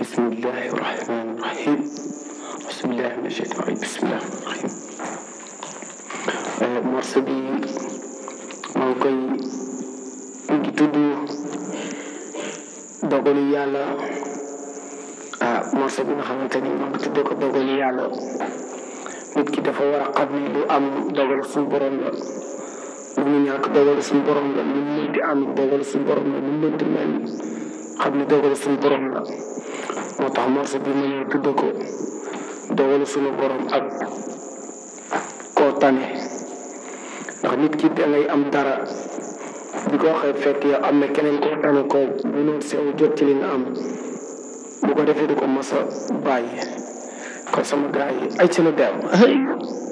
bismillahi rahmani rahim bismillahi mina shaytan rajim bismillahi rahim morceau bi maa ngi koy mu ngi tudd dogalu yàlla ah morceau bi nga xamante ni maa ngi tuddee ko dogalu yàlla nit ki dafa war a xam ni lu am dogalu suñu borom la lu mu ñàkk dogalu suñu borom la lu mu mënti am dogalu suñu borom la lu mu mënti mel xam ni dogalu suñu borom la moo tax morceau bi ma ñëw tudd ko dogalu suñu borom ak koo tane ndax nit ki da ngay am dara bi ko waxee fekk yow am na keneen koo tane koo mënoon sew jot ci li nga am bu ko defee du ko mos a bàyyi kon sama gars yi ay ci la dem